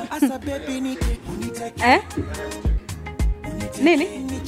eh? nini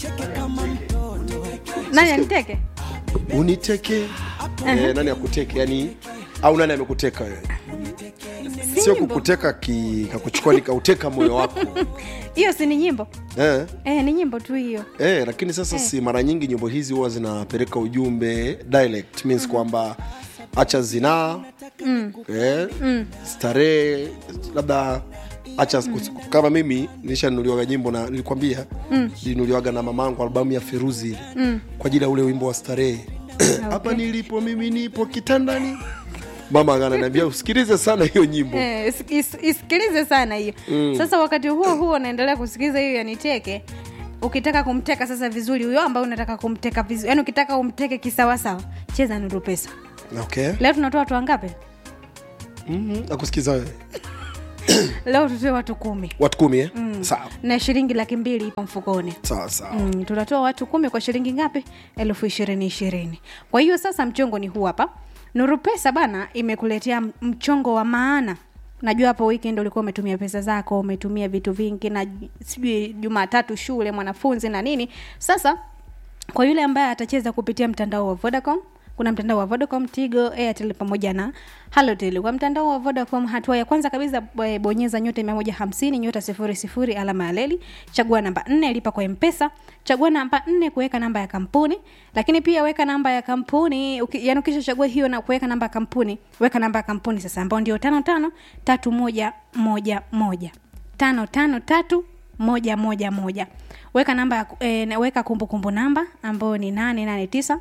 nani aniteke uniteke eh, nani akuteke yani au nani amekuteka wewe sio nyimbo. kukuteka ki, kakuchukua nikauteka moyo wako hiyo si ni nyimbo eh, eh, ni nyimbo tu hiyo eh, lakini sasa si mara nyingi nyimbo hizi huwa zinapeleka ujumbe dialect means kwamba acha zinaa mm. eh, mm. starehe labda acha kama mimi nilishanunuliwaga nyimbo na nilikwambia mm. nilinunuliwaga na mamangu albamu ya feruzi ile mm. kwa ajili ya ule wimbo wa starehe hapa nilipo mimi nipo kitandani mama ananiambia usikilize sana hiyo nyimbo Eh, is- is- isikilize sana hiyo mm. sasa wakati huo huo unaendelea kusikiliza hiyo yaniteke ukitaka kumteka sasa vizuri huyo ambaye unataka kumteka vizuri yani ukitaka umteke kisawasawa cheza nuru pesa okay leo tunatoa watu wangapi mm-hmm. nakusikiza wewe leo tutoe watu kumi watu kumi eh? mm. sawa na shilingi laki mbili ipo mfukoni sawa sawa mm, tunatoa watu kumi kwa shilingi ngapi elfu ishirini ishirini kwa hiyo sasa mchongo ni huu hapa nuru pesa bana imekuletea m- mchongo wa maana najua hapo weekend ulikuwa umetumia pesa zako umetumia vitu vingi na j- sijui jumatatu shule mwanafunzi na nini sasa kwa yule ambaye atacheza kupitia mtandao wa vodacom kuna mtandao wa vodacom tigo airtel pamoja na halotel kwa mtandao wa vodacom hatua ya kwanza kabisa bo- bonyeza nyota mia moja hamsini nyota sifuri sifuri alama ya leli chagua namba nne lipa kwa mpesa chagua namba nne kuweka namba ya kampuni lakini pia weka namba ya kampuni uki, yani ukishachagua hiyo na kuweka namba ya kampuni weka namba ya kampuni sasa ambao ndio tano tano tatu moja moja moja tano tano tatu moja moja moja weka namba ya ku- eh, na- weka kumbukumbu namba ambayo ni nane nane tisa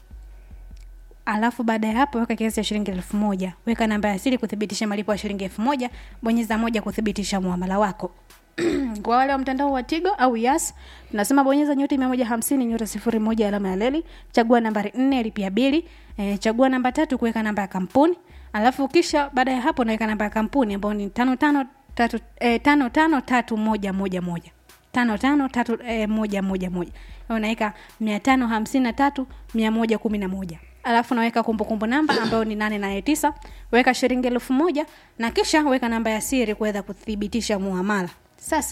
alafu baada ya hapo weka kiasi cha shilingi elfu moja weka namba ya siri kuthibitisha malipo ya shilingi elfu moja bonyeza moja kuthibitisha muamala wako kwa wale wa mtandao wa tigo au yas tunasema bonyeza nyota mia moja hamsini nyota sifuri moja alama ya leli chagua nambari nne lipia bili e, chagua namba tatu kuweka namba ya kampuni alafu kisha baada ya hapo unaweka namba ya kampuni ambayo ni tano tano tatu, e, tano tano tatu moja moja moja tano tano tatu e, moja moja moja unaweka mia tano hamsini na tatu mia moja kumi na moja alafu naweka kumbukumbu namba ambayo ni nane nane tisa weka shilingi elfu moja na kisha weka namba ya siri kuweza kuthibitisha muamala sasa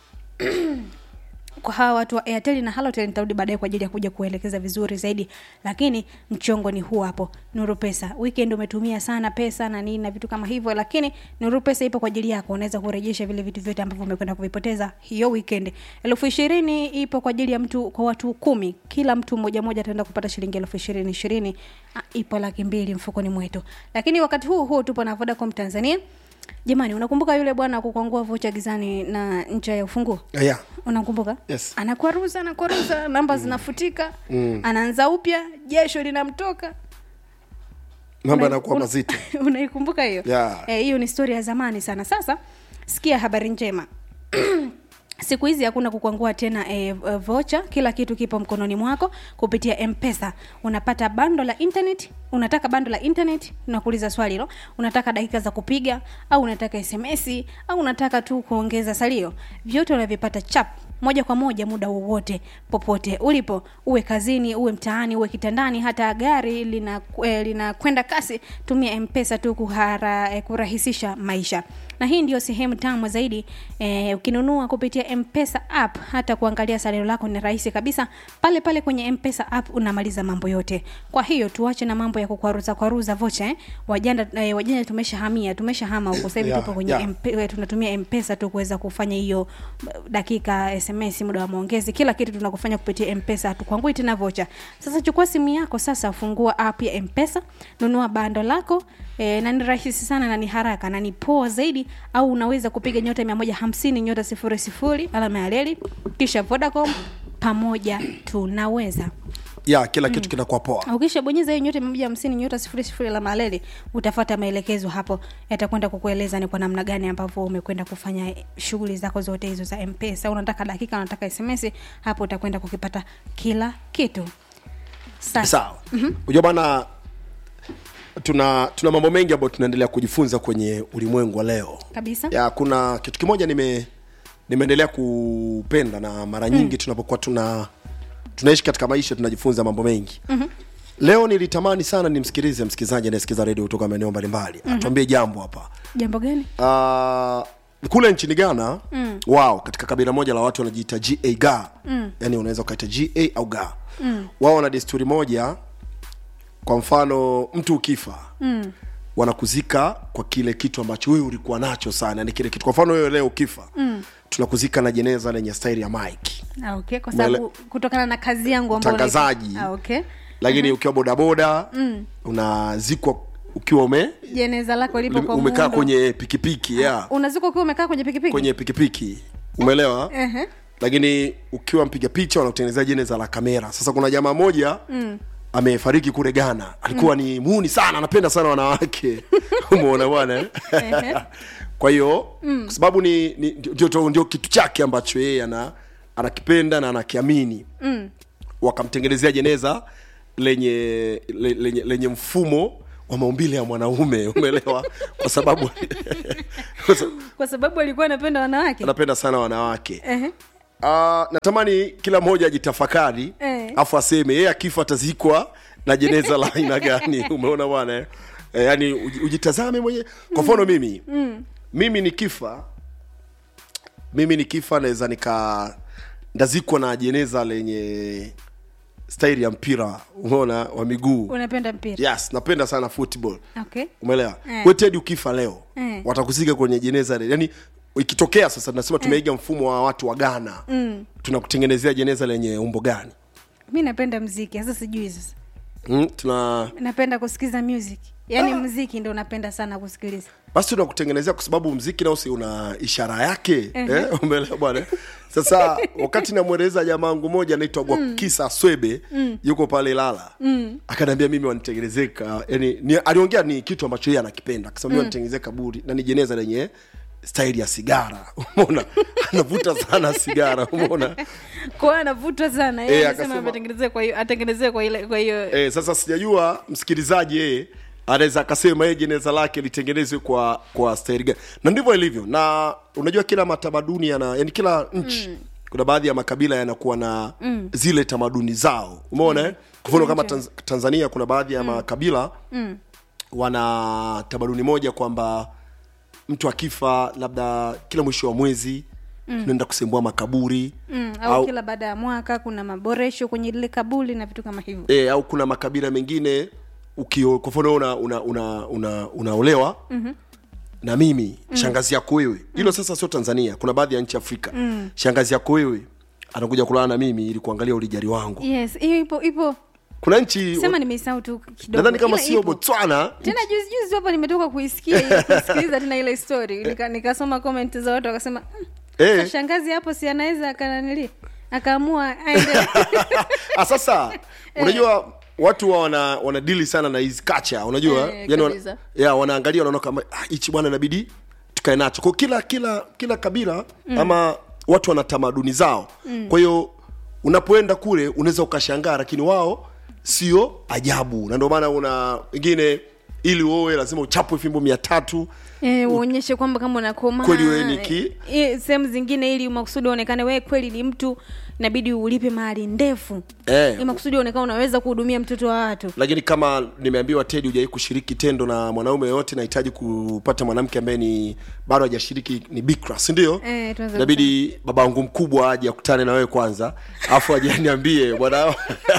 kwa hawa watu wa airtel na halotel nitarudi baadaye kwa ajili ya kuja kuelekeza vizuri zaidi lakini mchongo ni huu hapo nuru pesa weekend umetumia sana pesa na nini na vitu kama hivyo lakini nuru pesa ipo kwa ajili yako unaweza kurejesha vile vitu vyote ambavyo umekwenda kuvipoteza hiyo weekend elfu ishirini ipo kwa ajili ya mtu kwa watu kumi kila mtu mmoja mmoja ataenda kupata shilingi elfu ishirini ishirini Ah, ipo laki mbili mfukoni mwetu lakini wakati huu huu tupo na vodacom tanzania jamani unakumbuka yule bwana kukwangua vocha gizani na ncha ya ufunguo yeah. unakumbuka Yes. anakwaruza anakwaruza namba zinafutika mm. anaanza upya jesho linamtoka mambo Una- yanakuwa una- mazito unaikumbuka hiyo Yeah. Eh, hiyo ni stori ya zamani sana sasa sikia habari njema siku hizi hakuna kukwangua tena e, vocha kila kitu kipo mkononi mwako kupitia mpesa unapata bando la internet unataka bando la internet unakuuliza swali hilo unataka dakika za kupiga au unataka sms au unataka tu kuongeza salio vyote unavipata chap moja kwa moja muda wowote popote ulipo uwe kazini uwe mtaani uwe kitandani hata gari linakwenda lina linakwenda kasi tumia mpesa tu kuhara, eh, kurahisisha maisha na hii ndio sehemu tamu zaidi eh, ukinunua kupitia mpesa app hata kuangalia salio lako ni rahisi kabisa pale pale kwenye mpesa app unamaliza mambo yote kwa hiyo tuache na mambo ya kukwaruza kwaruza vocha eh. wajanda eh, wajanja tumeshahamia tumeshahama huko sasa hivi Yeah, tupo kwenye yeah. MP, eh, tunatumia mpesa tu kuweza kufanya hiyo eh, dakika sms muda wa maongezi kila kitu tunakufanya kupitia mpesa hatukwangui tena vocha sasa chukua simu yako sasa fungua app ya mpesa nunua bando lako e, na ni rahisi sana na ni haraka na ni poa zaidi au unaweza kupiga nyota mia moja hamsini nyota sifuri sifuri alama ya leli kisha vodacom pamoja tunaweza ya kila kitu kinakuwa poa ukishabonyeza hiyo nyota mia moja hamsini nyota sifuri sifuri la maleli utafata maelekezo hapo yatakwenda kukueleza ni kwa namna gani ambavyo umekwenda kufanya shughuli zako zote hizo za mpesa unataka dakika unataka sms hapo utakwenda kukipata kila kitu sasa sawa unajua bana tuna tuna mambo mengi ambayo tunaendelea kujifunza kwenye ulimwengu wa leo kabisa ya kuna kitu kimoja nime nimeendelea kupenda na mara nyingi mm. tunapokuwa tuna tunaishi katika maisha tunajifunza mambo mengi mm-hmm. leo nilitamani sana nimsikilize msikilizaji anayesikiza redio kutoka maeneo mbalimbali mm-hmm. atuambie jambo hapa jambo gani uh, kule nchini ghana mm. wao katika kabila moja la watu wanajiita ga ga mm. yani unaweza ukaita ga au ga mm. wao wana desturi moja kwa mfano mtu ukifa mm. wanakuzika kwa kile kitu ambacho wewe ulikuwa nacho sana yani kile kitu kwa mfano wewe leo ukifa mm. tunakuzika na jeneza lenye staili ya mike Ah, okay kwa sababu kutokana na kazi yangu ambayo Mtangazaji. ah, okay lakini ukiwa bodaboda mm. unazikwa ukiwa ume jeneza lako lipo kwa umekaa muundo. kwenye pikipiki yeah. unazikwa ukiwa umekaa kwenye pikipiki kwenye pikipiki umeelewa Ehe. lakini ukiwa mpiga picha wanakutengenezea jeneza la kamera sasa kuna jamaa moja mm. amefariki kule ghana alikuwa mm. ni muuni sana anapenda sana wanawake umeona bwana eh? kwa hiyo mm. kwa sababu ni, ni ndio, ndio, ndio kitu chake ambacho yeye ana anakipenda na anakiamini mm. wakamtengenezea jeneza lenye le, lenye, lenye mfumo wa maumbile ya mwanaume umeelewa kwa sababu kwa sababu kwa sababu alikuwa anapenda wanawake anapenda sana wanawake Ehe. uh, natamani kila mmoja ajitafakari Eh. afu aseme yeye akifa atazikwa na jeneza la aina gani umeona bwana eh? eh, yani uji- ujitazame mwenyewe kwa mfano mimi mm. mimi nikifa mimi nikifa naweza nika ndazikwa na jeneza lenye staili ya mpira umeona wa miguu unapenda mpira yes napenda sana football okay umeelewa Eh. we Ted ukifa leo Eh. watakuzika kwenye jeneza le- yani ikitokea sasa tunasema tumeiga mfumo wa watu wa ghana mm. tunakutengenezea jeneza lenye umbo gani mi napenda mziki sasa sijui sasa mm, tuna napenda kusikiza music yaani mziki ndo napenda sana kusikiliza basi tunakutengenezea kwa sababu mziki nao si una ishara yake eh, umeelewa bwana sasa wakati namweleza jamaa wangu moja anaitwa gwakisa swebe yuko pale ilala mm. akaniambia mimi wanitengenezeka yani ni, aliongea ni kitu ambacho yeye anakipenda akasema mimi wanitengenezea kaburi na ni jeneza lenye staili ya sigara umeona anavuta sana sigara umeona kwao anavutwa sana Eh, yeye akasema- anasema atengenezee kwa hiyo atengenezee kwa ile kwa hiyo e, sasa sijajua msikilizaji yeye anaweza akasema yeye jeneza lake litengenezwe kwa kwa staili gani na ndivyo ilivyo na unajua kila matamaduni yana yani kila nchi mm. kuna baadhi ya makabila yanakuwa na mm. zile tamaduni zao umeona mm. kwa mfano kama Tanz, tanzania kuna baadhi ya mm. makabila mm. wana tamaduni moja kwamba mtu akifa labda kila mwisho wa mwezi mm. tunaenda kusembua makaburi mm, au, kila baada ya mwaka kuna maboresho kwenye lile kabuli na vitu kama hivyo e, au kuna makabila mengine ukio kwa mfano una una una, una unaolewa mm-hmm. na mimi mm. shangazi yako wewe hilo sasa sio tanzania kuna baadhi ya nchi afrika mm. shangazi yako wewe anakuja kulala na mimi ili kuangalia ulijari wangu yes hiyo ipo ipo kuna nchi sema nimeisahau tu kidogo nadhani kama Ila sio ipo. botswana tena juzi juzi hapa nimetoka kuisikia ile- kusikiliza tena ile story Nika- nikasoma comment za watu wakasema "Hmm, Eh. sasa shangazi hapo si anaweza akananili akaamua aende Ah, sasa unajua watu wa wana wanadili sana na hizi kacha unajua Eh, yani wana, kabisa. ya wanaangalia wanaona kama "Ah, hichi bwana inabidi tukae nacho kwa kila kila kila kabila mm. ama watu wana tamaduni zao mm. kwa hiyo unapoenda kule unaweza ukashangaa lakini wao sio ajabu na ndio maana una wengine ili uowe lazima uchapwe fimbo mia tatu Eh, uonyeshe kwamba kama unakoma Kweli wewe ni ki- Eh, sehemu zingine ili makusudi uonekane wewe kweli ni mtu inabidi ulipe mahali ndefu Eh. ili makusudi uonekane unaweza kuhudumia mtoto wa watu lakini kama nimeambiwa tedi hujawai kushiriki tendo na mwanaume yoyote nahitaji kupata mwanamke ambaye ni bado hajashiriki ni bikra sindio Eh, tunaweza inabidi baba wangu mkubwa aje akutane na wewe kwanza afu aje aniambie bwana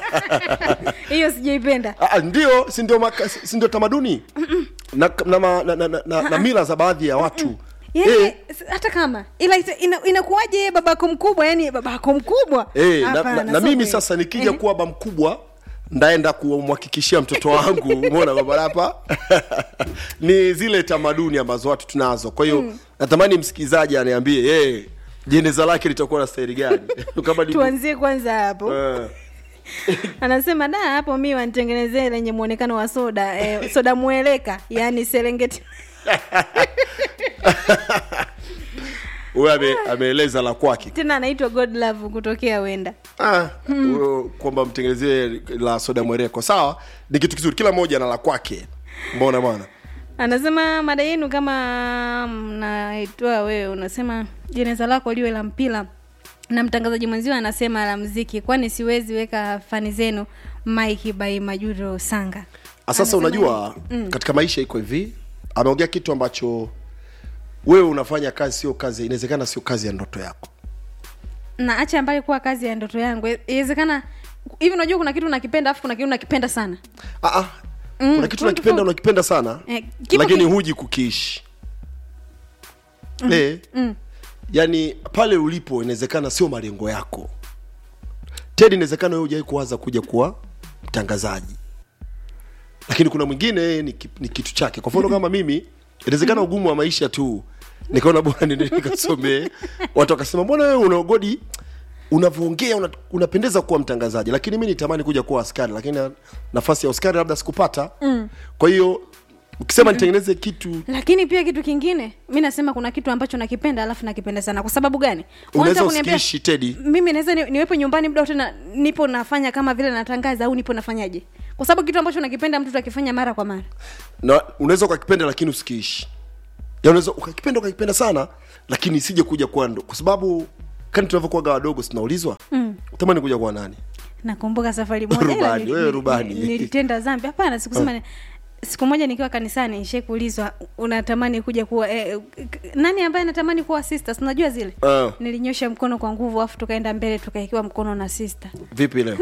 hiyo sijaipenda Ah, ndio si ndio maka- si ndio tamaduni na, na, ma- na, na, na, na, na mila za baadhi ya watu yani, Eh, s- hata kama ila ita- ina- inakuwaje yeye babako mkubwa yani babako mkubwa Eh, na, Hapana, na, na sio mimi kweli. sasa nikija kuwa baba mkubwa ndaenda kumhakikishia mtoto wangu umeona baba hapa ni zile tamaduni ambazo watu tunazo kwa hiyo natamani msikilizaji aniambie hey, jeneza lake litakuwa na staili gani kama ni tuanzie kwanza hapo Eh, anasema da hapo mi wanitengenezee lenye mwonekano wa soda eh, soda mweleka yani serengeti huyo ame, ameeleza la kwake tena anaitwa god love kutokea wenda Ah, huyo kwamba mtengenezee la soda mwereko sawa ni kitu kizuri kila mmoja na la kwake mbona bwana anasema mada yenu kama mnaitoa wewe unasema jeneza lako liwe la mpira na mtangazaji mwenzio anasema la mziki kwani siwezi weka fani zenu mike by majuro sanga Ah, sasa Anasema unajua mm. katika maisha iko hivi ameongea kitu ambacho wewe unafanya kazi sio kazi inawezekana sio kazi ya ndoto yako na acha ambayo kuwa kazi ya ndoto yangu iwezekana hivi unajua kuna kitu nakipenda afu kuna kitu nakipenda sana ah, ah. Mm, kuna kitu kuna unakipenda tofauti. unakipenda sana Eh, kipo lakini ki- huji kukiishi mm. eh, mm. yani pale ulipo inawezekana sio malengo yako ted inawezekana wewe hujawai kuwaza kuja kuwa mtangazaji lakini kuna mwingine yeye ni, ki- ni kitu chake kwa mfano kama mimi inawezekana ugumu wa maisha tu nikaona bora nende nikasomee watu wakasema mbona wewe unaogodi unavyoongea una, unapendeza kuwa mtangazaji lakini mi nitamani kuja kuwa askari lakini na- nafasi ya askari labda sikupata mm. kwa hiyo ukisema nitengeneze kitu lakini pia kitu kingine mi nasema kuna kitu ambacho nakipenda alafu nakipenda sana kwa sababu gani unaweza Unataka kuniambia- usikiishi tedi mimi naweza ni, niwepo nyumbani muda wote na nipo nafanya kama vile natangaza au nipo nafanyaje kwa sababu kitu ambacho nakipenda mtu akifanya mara kwa mara na unaweza ukakipenda lakini usikiishi ya unaweza ukakipenda ukakipenda sana lakini isije kuja kuwa ndo kwa sababu kani tunavyokuwaga wadogo sinaulizwa mm. utamani kuja kuwa nani nakumbuka safari moja ila Rubani, nili- wewe nili- rubani. nilitenda zambi hapana sikusema ni- siku moja nikiwa kanisani nishai kuulizwa unatamani kuja kuwa eh, k- nani ambaye anatamani kuwa sisters unajua zile Ah. nilinyosha mkono kwa nguvu afu tukaenda mbele tukaikiwa mkono na sister vipi leo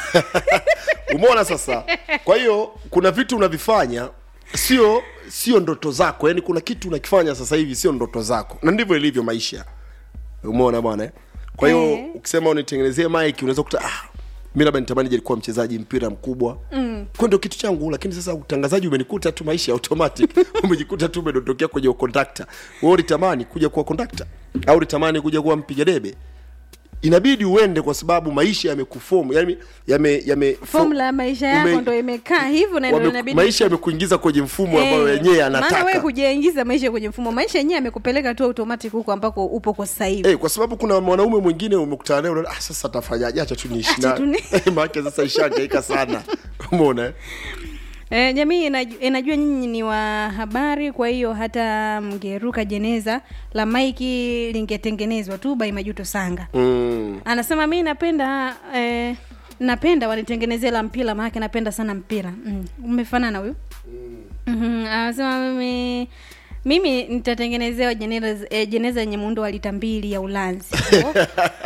umeona sasa kwa hiyo kuna vitu unavifanya sio sio ndoto zako yani kuna kitu unakifanya sasa hivi sio ndoto zako na ndivyo ilivyo maisha umeona bwana eh? kwa hiyo Eh. ukisema unitengenezee mike unaweza kuta ah, mi labda nitamani je kuwa mchezaji mpira mkubwa mm. kwa ndio kitu changu lakini sasa utangazaji umenikuta tu maisha ya automatic umejikuta tu umedondokea kwenye ukondakta wewe ulitamani kuja kuwa kondakta au ulitamani kuja kuwa mpiga debe inabidi uende kwa sababu maisha yamekufomu yani yame, yame fomula ya maisha yako ume- ndo imekaa hivyo na ndo wame- inabidi maisha yamekuingiza kwenye mfumo ambayo Eh, yenyewe maana wewe anataka hujaingiza maisha kwenye mfumo maisha yenyewe amekupeleka tu automatic huko ambako upo kwa sasa hivi Eh, kwa sababu kuna mwanaume mwingine umekutana naye unaona ah, sasa tafanyaje acha tu niishi Acha tu naye ni- maana sasa ishangaika sana umeona eh? E, jamii inajua, inajua nyinyi ni wa habari, kwa hiyo hata mngeruka jeneza la maiki lingetengenezwa tu by Majuto Sanga. mm. Anasema mi napenda eh, napenda wanitengenezee la mpira, maanake napenda sana mpira. Mm. Umefanana huyu mm. Anasema mimi mimi nitatengenezewa jeneza eh, jeneza yenye muundo wa lita mbili ya ulanzi Oh.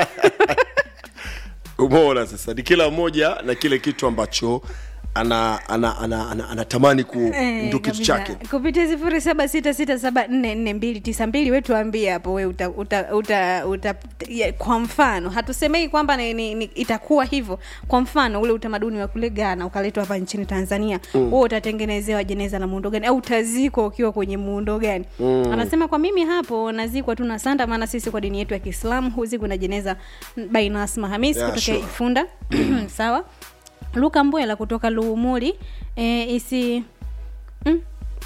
umeona sasa ni kila mmoja na kile kitu ambacho ana ana ana, ana, anatamani ku Eh, ndo kitu kabisa. chake kupitia sifuri saba sita sita saba nne nne mbili tisa mbili we tuambie hapo we uta, uta, uta, uta, ya, kwa mfano hatusemei kwamba ni, ni, ni, itakuwa hivyo kwa mfano ule utamaduni wa kule ghana ukaletwa hapa nchini tanzania mm. huo utatengenezewa jeneza la muundo gani au utazikwa ukiwa kwenye muundo gani mm. anasema kwa mimi hapo nazikwa tu na sanda maana sisi kwa dini yetu ya kiislamu huzikwa na jeneza bainasma hamis Yeah, kutokea sure. ifunda sawa luka mbwela kutoka luumuli e, isi mm?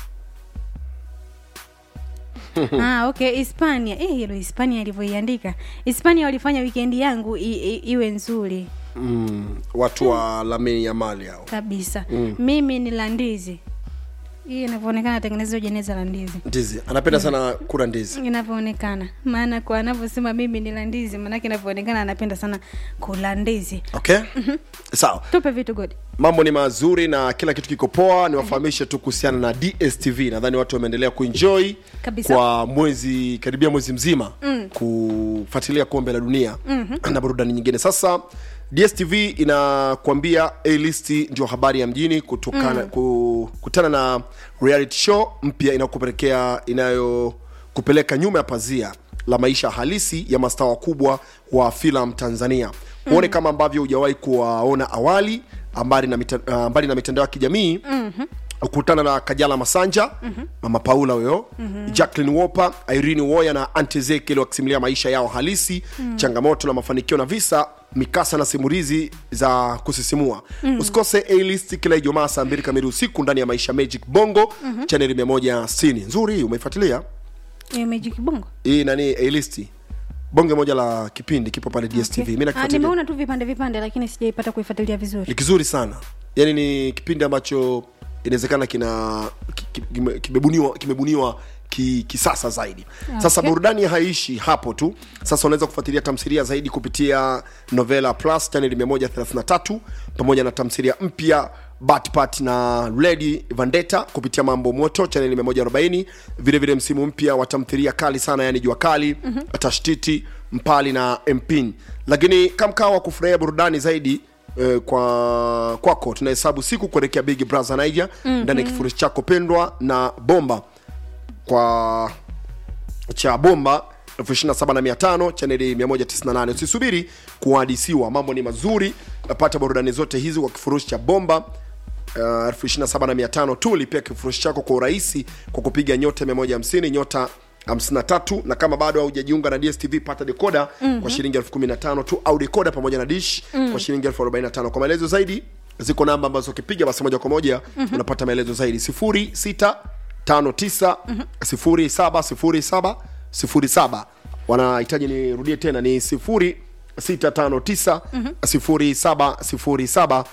ah, okay hispania eh, hilo hispania alivyoiandika hispania walifanya wikendi yangu i, i, iwe nzuri mm. watu wa lamini ya mali hao kabisa mm. mimi ni la ndizi hii inavyoonekana tengenezwa jeneza la ndizi ndizi anapenda sana kula ndizi inavyoonekana maana kwa anavyosema mimi ni la ndizi maanake inavyoonekana anapenda sana kula ndizi okay sawa tupe vitu godi mambo ni mazuri na kila kitu kiko poa niwafahamishe tu kuhusiana na dstv nadhani watu wameendelea kuenjoy Kabisa. kwa mwezi karibia mwezi mzima mm. kufuatilia kombe la dunia mm-hmm. na burudani nyingine sasa dstv inakuambia alist ndio habari ya mjini kutokana mm. kukutana na reality show mpya inayokupelekea inayokupeleka nyuma ya pazia la maisha halisi ya mastaa wakubwa wa filamu tanzania huone kama ambavyo hujawahi kuwaona awali ambali na, mita, uh, mbali na mitandao ya kijamii mm-hmm kukutana na kajala masanja mm-hmm. mama paula huyo mm-hmm. jacklin woper irene woya na antezekeli wakisimulia maisha yao halisi mm-hmm. changamoto na mafanikio na visa mikasa na simulizi za kusisimua mm-hmm. usikose alist kila ijumaa saa mbili kamili usiku ndani ya maisha magic bongo mm-hmm. chaneli 160 nzuri hii umeifuatilia Eh, magic bongo hii nani alist bonge moja la kipindi kipo pale dstv Okay. mi Ah, nakifuatilia nimeona tu vipande vipande lakini sijaipata kuifuatilia vizuri ni kizuri sana yaani ni kipindi ambacho inawezekana kina ki- ki- kime- kimebuniwa kimebuniwa ki- kisasa zaidi sasa Okay. burudani haishi hapo tu sasa unaweza kufuatilia tamthilia zaidi kupitia novela plus chaneli 133 pamoja na tamthilia mpya batpat na lady vandeta kupitia mambo moto chaneli 140 vile vile msimu mpya wa tamthilia kali sana yani jua kali mm-hmm. tashtiti mpali na mpin lakini kamkaa wa kufurahia burudani zaidi eh, kwa kwako tunahesabu siku kuelekea big brother niger mm-hmm. ndani ya kifurushi chako pendwa na bomba kwa cha bomba 275 chaneli 198 usisubiri kuhadisiwa mambo ni mazuri napata burudani zote hizi kwa kifurushi cha bomba uh, 275 tu lipia kifurushi chako kwa urahisi kwa kupiga nyota 150 nyota 53 na kama bado haujajiunga na dstv pata dekoda mm-hmm. kwa shilingi 15000 tu au dekoda pamoja na dish mm-hmm. kwa shilingi 1045 kwa maelezo zaidi ziko namba ambazo ukipiga basi moja kwa moja mm-hmm. unapata maelezo zaidi 06 59 0707 07 wanahitaji nirudie tena ni 0659 0707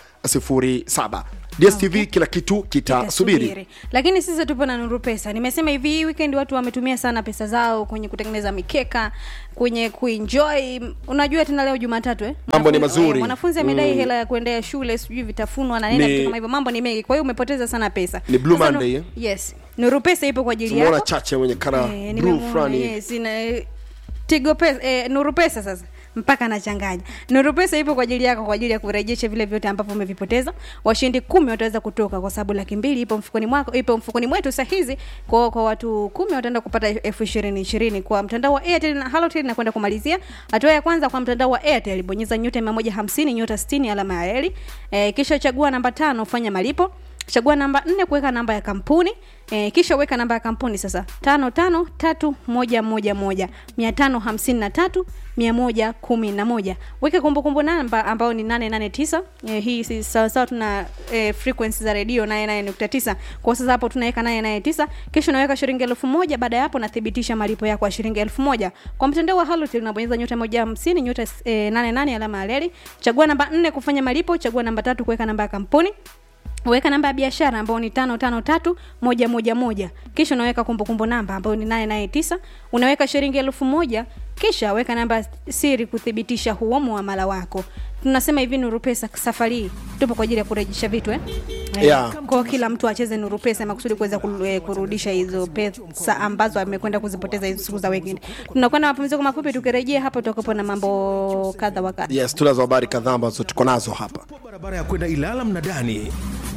07 dstv kila kitu kitasubiri Itasubiri. lakini sisi tupo na nuru pesa nimesema hivi hii weekend watu wametumia sana pesa zao kwenye kutengeneza mikeka kwenye kuenjoy unajua tena leo jumatatu eh? Mambo ni Mwanafunzi- mazuri. eh, mwanafunzi amedai hela ya kuendea shule sijui vitafunwa na nini Ni- vitu kama hivyo mambo ni mengi kwa hiyo umepoteza sana pesa Ni Blue Sasa Monday, nu- eh? yes nuru pesa ipo kwa ajili tumeona yako chache wenye kara Eh, blue nimemuona, fulani yes, ina- tigo pesa eh, nuru pesa sasa mpaka anachanganya nuru pesa ipo kwa ajili yako kwa ajili ya kurejesha vile vyote ambavyo umevipoteza washindi kumi wataweza kutoka kwa sababu laki mbili ipo mfukoni mwako ipo mfukoni mwetu saa hizi kwa kwa watu kumi wataenda kupata elfu ishirini ishirini kwa mtandao wa airtel na halotel na kwenda kumalizia hatua ya kwanza kwa mtandao wa airtel bonyeza nyota mia moja hamsini nyota sitini alama ya reli eh, kisha chagua namba tano fanya malipo chagua namba nne kuweka namba ya kampuni e, kisha weka namba ya kampuni sasa tano tano tatu moja moja moja mia tano hamsini na tatu mia moja kumi na moja weka kumbukumbu namba ambayo ni nane nane tisa e, hii si sawasawa tuna e, frequency za redio nane nane nukta tisa kwa sasa hapo tunaweka nane nane tisa kisha unaweka shilingi elfu moja baada ya hapo nathibitisha malipo yako ya shilingi elfu moja kwa mtandao wa halotel unabonyeza nyota moja hamsini nyota e, nane nane alama ya reli chagua namba nne kufanya malipo chagua namba tatu kuweka namba ya kampuni weka namba ya biashara ambayo ni tano tano tatu moja moja moja kisha unaweka kumbukumbu namba ambayo ni nane nane tisa unaweka shilingi elfu moja kisha weka namba ya siri kuthibitisha huo muamala wako tunasema hivi nuru pesa safari hii tupo kwa ajili ya kurejesha vitu eh? Eh, Yeah. kwa kila mtu acheze nuru pesa makusudi kuweza ku- eh, kurudisha hizo pesa ambazo amekwenda kuzipoteza hizo siku za weekend tunakwenda mapumziko mafupi tukirejea hapa tutakuwepo na mambo kadha wa kadha yes tunazo habari kadhaa ambazo tuko nazo hapa barabara ya kwenda Ilala Mnadani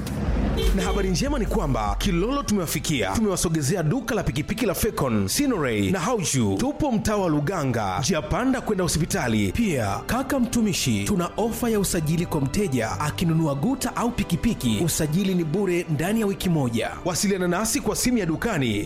na habari njema ni kwamba Kilolo tumewafikia, tumewasogezea duka la pikipiki la Fecon, Sinoray na Hauju. Tupo mtaa wa Luganga, njia panda kwenda hospitali. Pia kaka mtumishi, tuna ofa ya usajili kwa mteja akinunua guta au pikipiki, usajili ni bure ndani ya wiki moja. Wasiliana nasi kwa simu ya dukani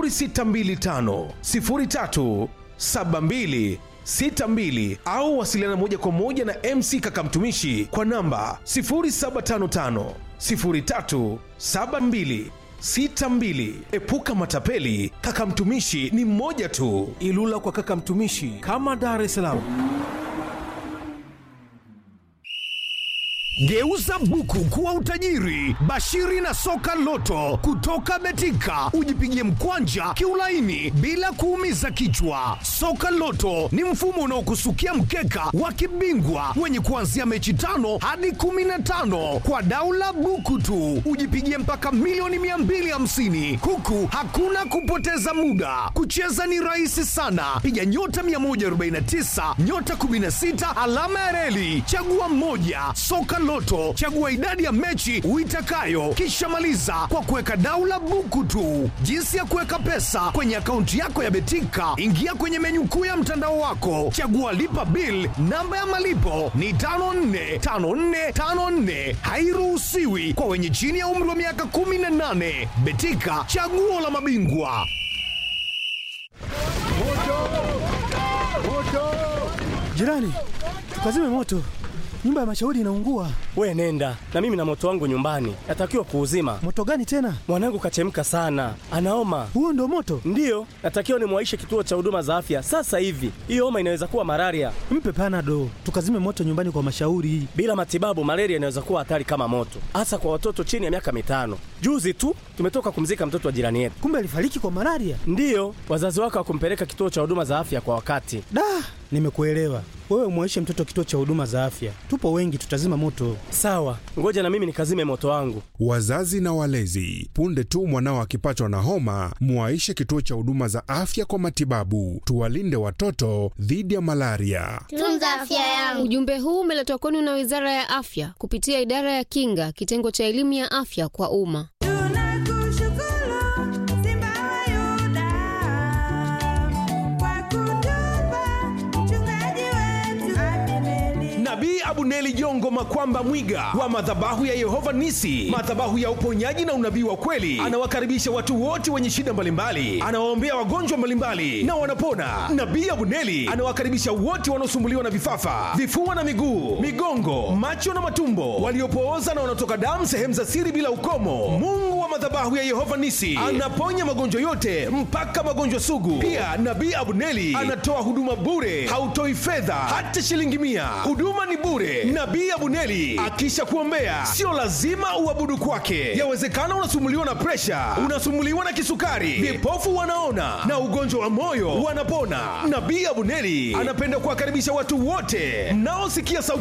0625 03 72 62 au wasiliana moja kwa moja na MC Kaka Mtumishi kwa namba 0755 03 72 62. Epuka matapeli, Kaka Mtumishi ni mmoja tu. Ilula kwa Kaka Mtumishi kama Dar es Salaam. Geuza buku kuwa utajiri. Bashiri na soka loto kutoka Betika, ujipigie mkwanja kiulaini bila kuumiza kichwa. Soka loto ni mfumo unaokusukia mkeka wa kibingwa wenye kuanzia mechi tano hadi kumi na tano kwa daula buku tu, ujipigie mpaka milioni 250 huku hakuna kupoteza muda. Kucheza ni rahisi sana, piga nyota 149 nyota 16 alama ya reli, chagua mmoja. Soka Loto, chagua idadi ya mechi uitakayo, kisha maliza kwa kuweka daula buku tu. Jinsi ya kuweka pesa kwenye akaunti yako ya Betika, ingia kwenye menyu kuu ya mtandao wako, chagua lipa bill. Namba ya malipo ni 545454, hairuhusiwi kwa wenye chini ya umri wa miaka 18. Betika, chaguo la mabingwa. Jirani, tukazime moto, nyumba ya mashauri inaungua. We nenda na mimi na moto wangu nyumbani, natakiwa kuuzima. Moto gani tena? Mwanangu kachemka sana, anaoma. Huo ndo moto? Ndiyo, natakiwa nimwaishe kituo cha huduma za afya sasa hivi. Hiyo homa inaweza kuwa malaria. Mpe panado, tukazime moto nyumbani kwa mashauri. Bila matibabu, malaria inaweza kuwa hatari kama moto, hasa kwa watoto chini ya miaka mitano. Juzi tu tumetoka kumzika mtoto wa jirani yetu. Kumbe alifariki kwa malaria. Ndiyo, wazazi wake hawakumpeleka kituo cha huduma za afya kwa wakati. Da, nimekuelewa. Wewe umwaishe mtoto kituo cha huduma za afya, tupo wengi, tutazima moto. Sawa, ngoja na mimi nikazime moto wangu. Wazazi na walezi, punde tu mwanao akipatwa na homa, muwaishe kituo cha huduma za afya kwa matibabu. Tuwalinde watoto dhidi ya malaria. Tunza afya yangu. Ujumbe huu umeletwa kwenu na Wizara ya Afya kupitia Idara ya Kinga, kitengo cha elimu ya afya kwa umma. Nabii Abuneli Jongo Makwamba Mwiga wa madhabahu ya Yehova Nisi, madhabahu ya uponyaji na unabii wa kweli, anawakaribisha watu wote wenye shida mbalimbali, anawaombea wagonjwa mbalimbali na wanapona. Nabii Abuneli anawakaribisha wote wanaosumbuliwa na vifafa, vifua na miguu, migongo, macho na matumbo, waliopooza na wanaotoka damu sehemu za siri bila ukomo. Mungu wa madhabahu ya Yehova Nisi anaponya magonjwa yote mpaka magonjwa sugu. Pia Nabii Abuneli anatoa huduma bure, hautoi fedha hata shilingi mia. Huduma ni bure. Nabii Abuneli akisha kuombea, sio lazima uabudu kwake. Yawezekana unasumuliwa na presha, unasumuliwa na kisukari, vipofu wanaona na ugonjwa wa moyo wanapona. Nabii Abuneli anapenda kuwakaribisha watu wote mnaosikia sauti